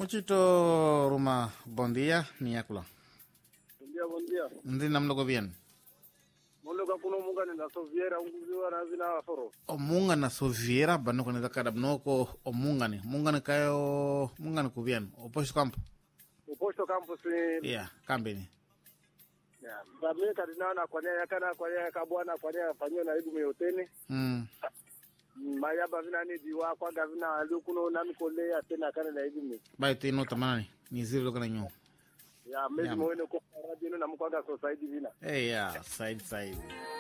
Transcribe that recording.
Luchito Ruma, bom dia, Niakula. Bom dia, bom dia. Ndi namlogo bien. Molo ka kuno munga ni na soviera unguziwa na zina foro. Omunga na soviera bano kone kakada mnoko omunga ni. Munga ni kayo, munga ni kubien. Oposto campo. Uposto campus ni Yeah, kambini. ya. Ba mimi kadina na kwa nia kana kwa nia kabwana kwa nia fanyo na ibu meyoteni. Mm. Mayaba vina ni diwa kwa gavina lukuno na mikole ya tena kana na ibu mi. Bai te nota manani. Ni zero loka na nyo. Ya mezi Ya. mwene kwa radio na mkwanga society vina. Eh, yeah, side side.